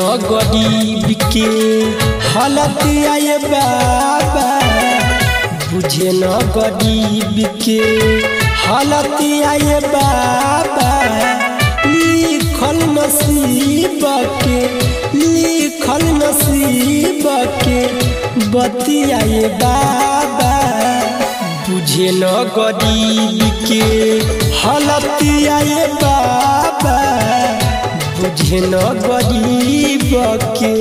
न गरीब के हालत आए बाबा बुझे न गरीब के हालत आए बाबा लिखल नसीब के लिखल नसीब के बतियाए बाबा बुझे न गरीब के हालत आए बाबा बुझे न गरीब के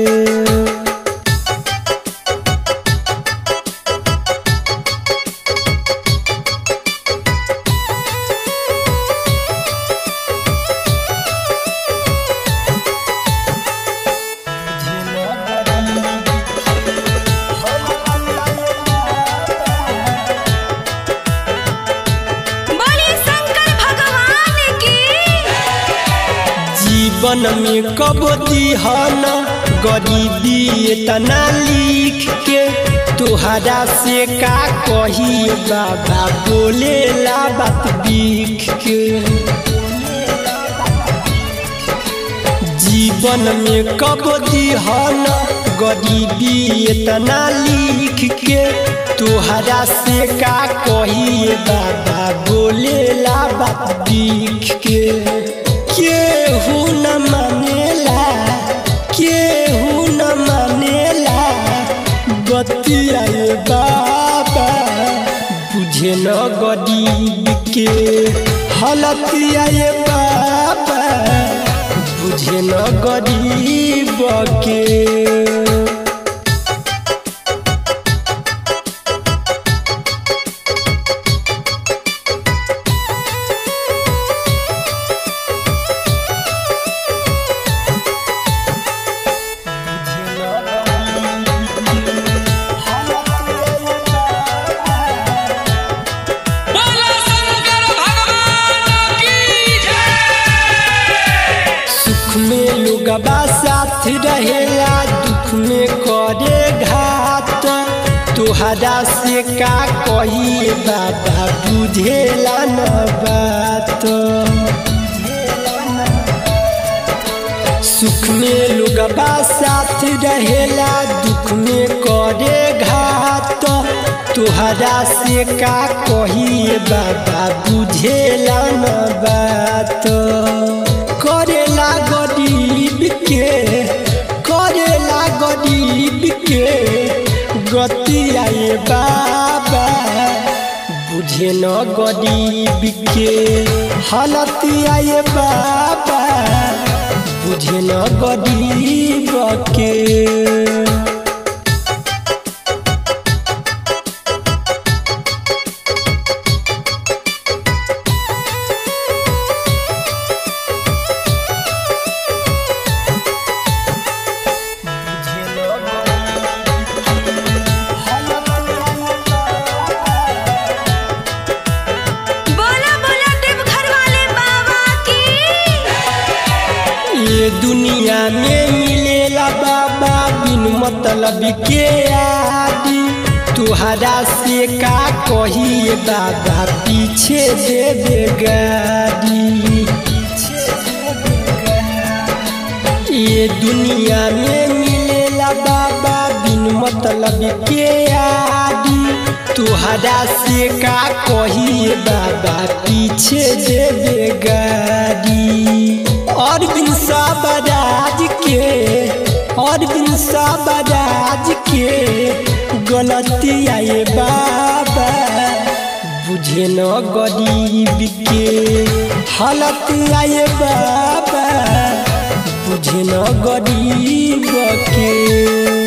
बोले शंकर भगवान की जीवन में कब दिहन गरीबी इतना लिख के तुहरा से का कही बाबा बोले ला बात बिख के जीवन में कब दिहन गरीबी इतना लिख के तुहरा से का कही बाबा बोले ला बात बिख के केहू न मानेला केहू न मानेला बतियाए बाबा बुझे न गरीब के हालत आए बाबा बुझे न गरीब के बोलो शंकर भगवान की जय सुख में लोगबा साथ रहेला दुख में करे घात तुहरा से का कही बाबा बुझेला न बात सुख में लोगबा साथ रहेला दुख में करे घात तुहरा से का कही बाबा बुझेला न बात करेला गरीब के करेला गरीब के गति आए बाबा बुझे न गरीब के हालत आए बाबा बुझे न गरीब के बोला बोला देवघर वाले बाबा की ये दुनिया में मिलेला बाबा बिन मतलब के आदि तुहरा से का कही बाबा पीछे दे दे गाड़ी ये दुनिया में मिलेला बाबा बिन मतलब के आदि तुहरा से का कही बाबा पीछे दे दे गाड़ी और बिन साबराज के और बिन साबराज के गलती आए बाबा बुझे न गरीब के हालत आए बाबा बुझे न गरीब के